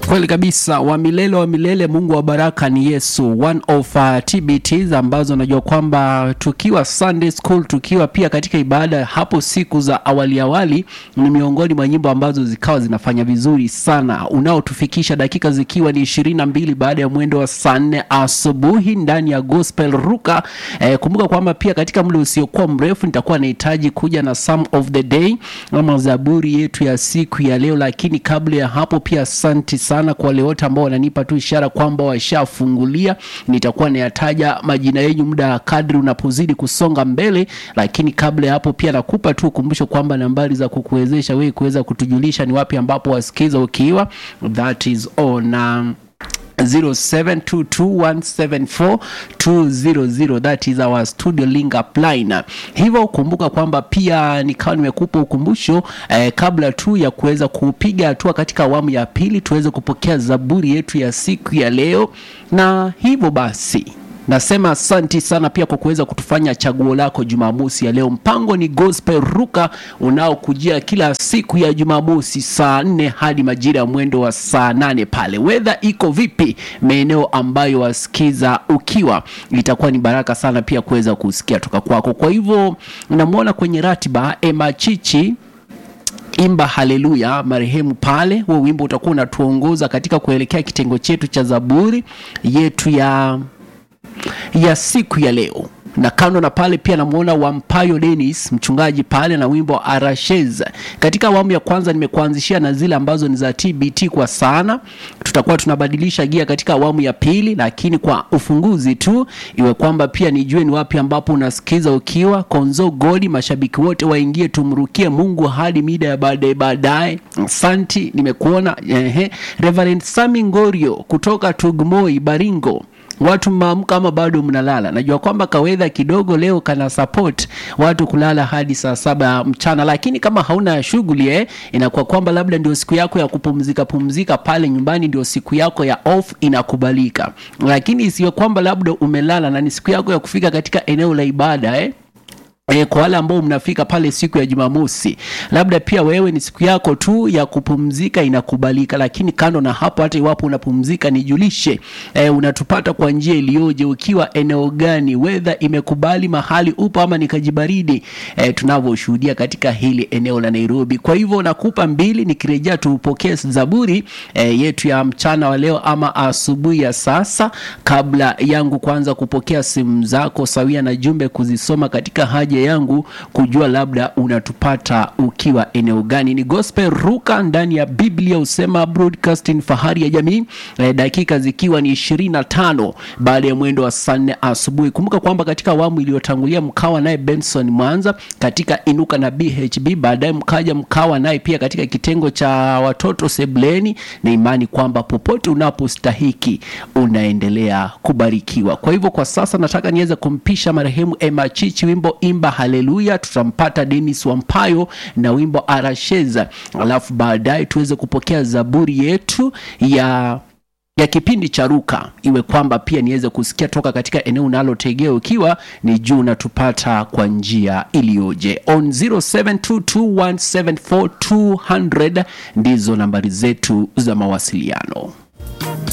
Kweli kabisa, wa milele wa milele, Mungu wa baraka ni Yesu. One of uh, TBTs ambazo najua kwamba tukiwa Sunday school, tukiwa pia katika ibada hapo siku za awali awali, ni miongoni mwa nyimbo ambazo zikawa zinafanya vizuri sana, unaotufikisha dakika zikiwa ni ishirini na mbili baada ya mwendo wa saa nne asubuhi ndani ya Gospel Ruka. Eh, kumbuka kwamba pia katika muda usiokuwa mrefu nitakuwa nahitaji kuja na Psalm of the Day ama zaburi yetu ya siku ya leo, lakini kabla ya hapo pia asanti sana kwa wale wote ambao wananipa tu ishara kwamba washafungulia. Nitakuwa nayataja majina yenyu muda kadri unapozidi kusonga mbele, lakini kabla ya hapo pia nakupa tu ukumbusho kwamba nambari za kukuwezesha wewe kuweza kutujulisha ni wapi ambapo wasikiza ukiwa, that is on um, 0722174200 that is our studio link up line. Hivyo kumbuka kwamba pia nikawa nimekupa ukumbusho eh, kabla tu ya kuweza kupiga hatua katika awamu ya pili tuweze kupokea zaburi yetu ya siku ya leo, na hivyo basi nasema asanti sana pia kwa kuweza kutufanya chaguo lako Jumamosi ya leo. Mpango ni Gospel Ruka unaokujia kila siku ya Jumamosi saa nne hadi majira ya mwendo wa saa nane pale. Wedha iko vipi maeneo ambayo wasikiza ukiwa, itakuwa ni baraka sana pia kuweza kusikia toka kwako. Kwa hivyo namwona kwenye ratiba Emma Chichi imba haleluya marehemu pale. Huo wimbo utakuwa unatuongoza katika kuelekea kitengo chetu cha zaburi yetu ya ya siku ya leo na kando na pale pia namwona Wampayo Dennis mchungaji pale na wimbo wa Arashez. Katika awamu ya kwanza nimekuanzishia na zile ambazo ni za TBT kwa sana. Tutakuwa tunabadilisha gia katika awamu ya pili, lakini kwa ufunguzi tu iwe kwamba pia nijue ni wapi ambapo unasikiza ukiwa Konzo Godi. Mashabiki wote waingie, tumrukie Mungu hadi mida ya baadaye baadaye. Asanti, nimekuona ehe. Reverend Sami Ngorio kutoka Tugmoi Baringo watu mmeamka ama bado mnalala? Najua kwamba kawedha kidogo leo kana support watu kulala hadi saa saba mchana, lakini kama hauna shughuli eh, inakuwa kwamba labda ndio siku yako ya kupumzika pumzika pale nyumbani, ndio siku yako ya off, inakubalika. Lakini isiwe kwamba labda umelala na ni siku yako ya kufika katika eneo la ibada eh. E, kwa wale ambao mnafika pale siku ya Jumamosi, labda pia wewe ni siku yako tu ya kupumzika, inakubalika. Lakini kando na hapo, hata iwapo unapumzika, nijulishe e, unatupata kwa njia iliyoje, ukiwa eneo gani, wedha imekubali mahali upo ama nikajibaridi e, tunavyoshuhudia katika hili eneo la Nairobi. Kwa hivyo nakupa mbili, nikirejea tupokee zaburi e, yetu ya mchana wa leo ama asubuhi ya sasa, kabla yangu kuanza kupokea simu zako sawia na jumbe kuzisoma katika haja yangu kujua labda unatupata ukiwa eneo gani. Ni Gospel Ruka ndani ya Biblia usema broadcasting, fahari ya jamii eh, dakika zikiwa ni ishirini na tano baada ya mwendo wa saa nne asubuhi. Kumbuka kwamba katika awamu iliyotangulia mkawa naye Benson Mwanza katika Inuka na BHB, baadaye mkaja mkawa naye pia katika kitengo cha watoto sebleni, na imani kwamba popote unapostahiki unaendelea kubarikiwa. Kwa hivyo kwa sasa nataka niweze kumpisha marehemu Emma Chichi wimbo imba haleluya, tutampata Dennis Wampayo na wimbo Arasheza, alafu baadaye tuweze kupokea zaburi yetu ya ya kipindi cha Ruka, iwe kwamba pia niweze kusikia toka katika eneo unalotegea ukiwa ni juu natupata kwa njia iliyoje. On 0722174200 ndizo nambari zetu za mawasiliano.